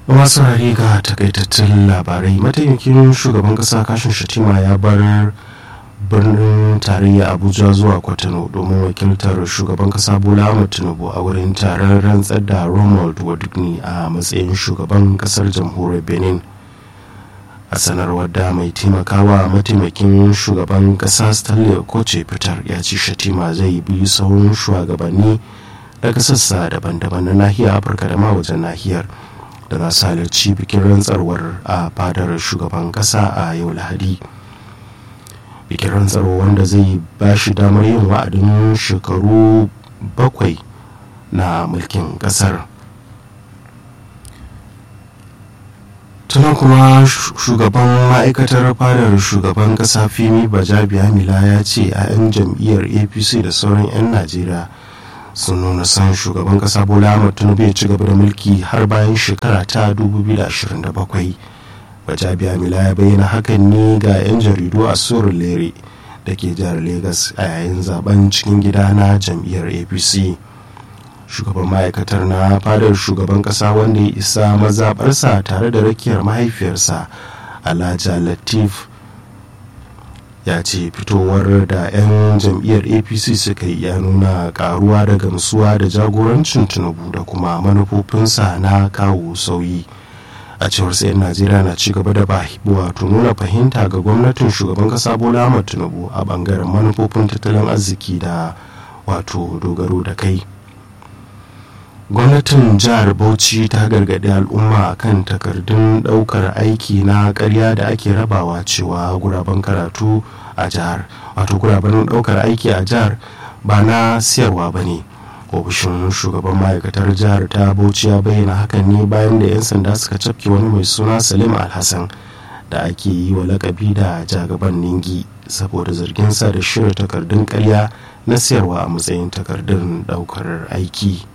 masu rari ga takaitattun labarai mataimakin shugaban kasa kashin shatima ya bar birnin tarayya abuja zuwa kwatano domin wakiltar shugaban kasa bola ahmad tinubu a wurin taron rantsar da ronald wadugni a matsayin shugaban kasar jamhuriyar benin a sanarwar da mai taimakawa mataimakin shugaban kasa stanley koce fitar ya ci shatima zai bi sauran shugabanni daga sassa daban-daban na nahiyar afirka da ma wajen nahiyar da za su halarci bikin rantsarwar a fadar shugaban kasa a yau lahadi bikin rantsarwa wanda zai ba shi damar yin wa'adin shekaru bakwai na mulkin kasar tunan kuma shugaban ma'aikatar fadar shugaban kasa fimi bajabiya mila ya ce a 'yan jam'iyyar apc da sauran 'yan najeriya sun nuna san shugaban kasa bola ahmad tinubu ya ci gaba da mulki har bayan shekara ta 2027 bajabiya mila ya bayyana hakan ne ga 'yan jaridu a surun lere da ke jihar lagos a yayin zaben cikin gida na jam'iyyar apc shugaban ma'aikatar na fadar shugaban kasa wanda ya isa mazaɓarsa tare da rakiyar mahaifiyarsa alhaji latif ya ce fitowar da 'yan jam'iyyar apc suka yi ya nuna karuwa da gamsuwa da jagorancin tinubu da kuma manufofinsa na kawo sauyi a cewar sayan najeriya na ci gaba da wato nuna fahimta ga gwamnatin shugaban kasa bola ahmad tinubu a bangaren manufofin tattalin arziki da wato dogaro da kai gwamnatin jihar bauchi ta gargaɗi al'umma kan takardun ɗaukar aiki na ƙarya da ake rabawa cewa guraben karatu a jihar wato guraben ɗaukar aiki a jihar ba na siyarwa ba ne ofishin shugaban ma'aikatar jihar ta bauchi ya bayyana hakan ne bayan da 'yan sanda suka cafke wani mai suna salim alhassan da ake yi wa lakabi da jagaban ningi saboda zarginsa da shirya takardun ƙarya na siyarwa a matsayin takardun ɗaukar aiki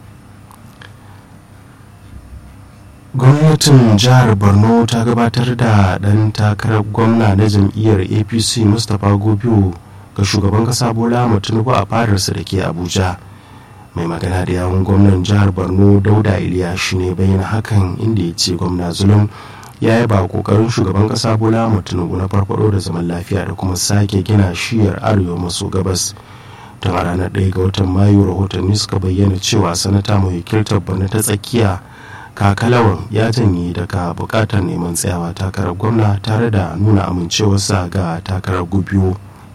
gwamnatin jihar borno ta gabatar da ɗan takarar gwamna na jam'iyyar apc mustapha gobiyo ga shugaban kasa bola tinubu a fadarsa da ke abuja mai magana da yawun gwamnan jihar borno dauda iliya shi ne bayyana hakan inda ya ce gwamna zulum ya yaba kokarin shugaban kasa bola tinubu na farfado da zaman lafiya da kuma sake gina shiyar arewa maso gabas tun a ranar 1 ga watan mayu rahotanni suka bayyana cewa sanata mai wakiltar borno ta tsakiya kakalawan ya janye daga bukatar neman tsayawa takarar gwamna tare da nuna amincewarsa ga takarar gubiyo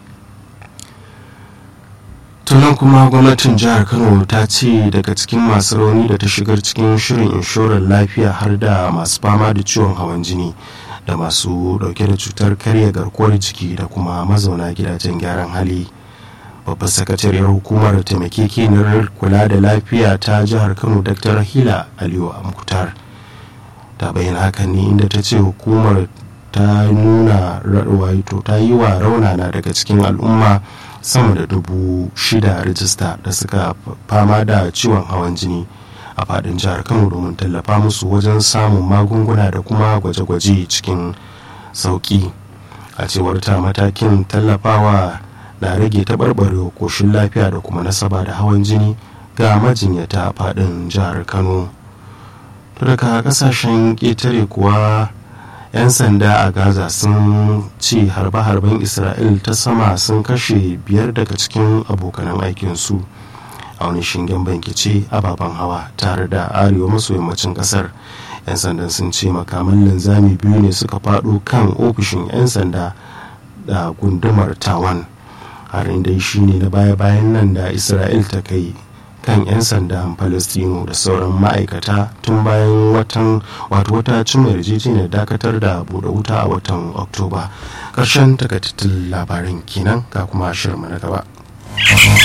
tunan kuma gwamnatin jihar kano ta ce daga cikin masu rauni da ta shigar cikin shirin inshorar lafiya har da masu fama da ciwon hawan jini da masu dauke da cutar karya garkuwar jiki da kuma mazauna gidajen gyaran hali babbar sakatariyar hukumar taimakekeniyar kula da lafiya ta jihar kano dr hila aliyu amkutar ta bayyana hakan ne inda ta ce hukumar ta nuna waito ta yi wa raunana daga cikin al'umma sama da dubu shida rijista da suka fama da ciwon hawan jini a fadin jihar kano domin tallafa musu wajen samun magunguna da kuma gwaje-gwaje cikin sauki a cewar ta matakin tallafawa na rage taɓarɓarewa koshin lafiya da kuma nasaba da hawan jini ga majinyata a faɗin jihar kano to daga kasashen ƙetare kuwa 'yan sanda a gaza sun ce harbe-harben isra'il ta sama sun kashe biyar daga cikin abokanan aikinsu a wani shingen bankice ababen hawa tare da arewa maso yammacin kasar 'yan sandan sun ce makaman linzami biyu ne suka faɗo kan ofishin 'yan sanda da gundumar tawan harin dai shine na baya-bayan nan da isra'il ta kai kan 'yan sandan palestino da sauran ma'aikata tun bayan watan wato wata cimma yarjejeniyar dakatar da buɗe wuta a watan oktoba ƙarshen takaitattun labarin kenan ga kuma shirma na gaba